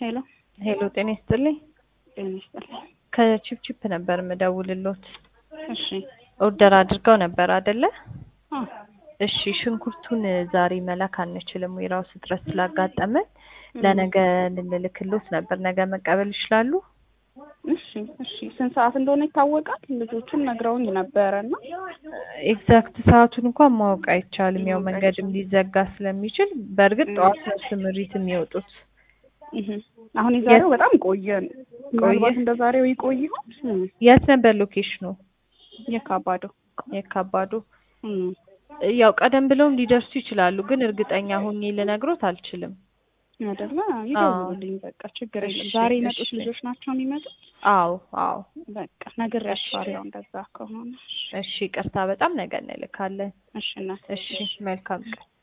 ሄሎ ሄሎ ጤና ይስጥልኝ። ጤና ይስጥልኝ። ከቺፕቺፕ ነበር የምደውልሎት። እሺ ኦርደር አድርገው ነበር አይደለ? አ እሺ ሽንኩርቱን ዛሬ መላክ አንችልም፣ ዌራውስ እጥረት ስላጋጠመን ለነገ ልንልክሎት ነበር። ነገ መቀበል ይችላሉ? እሺ እሺ ስንት ሰዓት እንደሆነ ይታወቃል? ልጆቹን ነግረውኝ ነበረ እና ኤግዛክት ሰዓቱን እንኳን ማወቅ አይቻልም፣ ያው መንገድም ሊዘጋ ስለሚችል። በእርግጥ ጠዋት ነው ስምሪት የሚወጡት። እህ አሁን የዛሬው በጣም ቆየ። ምናልባት እንደ ዛሬው ይቆይ ይሆን? እም፣ የት ነበር ሎኬሽኑ? የካባዶ የካባዶ እም፣ ያው ቀደም ብለውም ሊደርሱ ይችላሉ፣ ግን እርግጠኛ ሆኜ ልነግሮት አልችልም። አይደለ? ይደውሉልኝ በቃ ችግር የለም። እሺ፣ ዛሬ የመጡት እሺ። ልጆች ናቸው የሚመጡት? አዎ አዎ። በቃ ነግሬያቸዋለሁ እንደዛ ከሆነ። እሺ ይቅርታ፣ በጣም ነገ እንልካለን። እሺ እናት እሺ መልካም ቀን።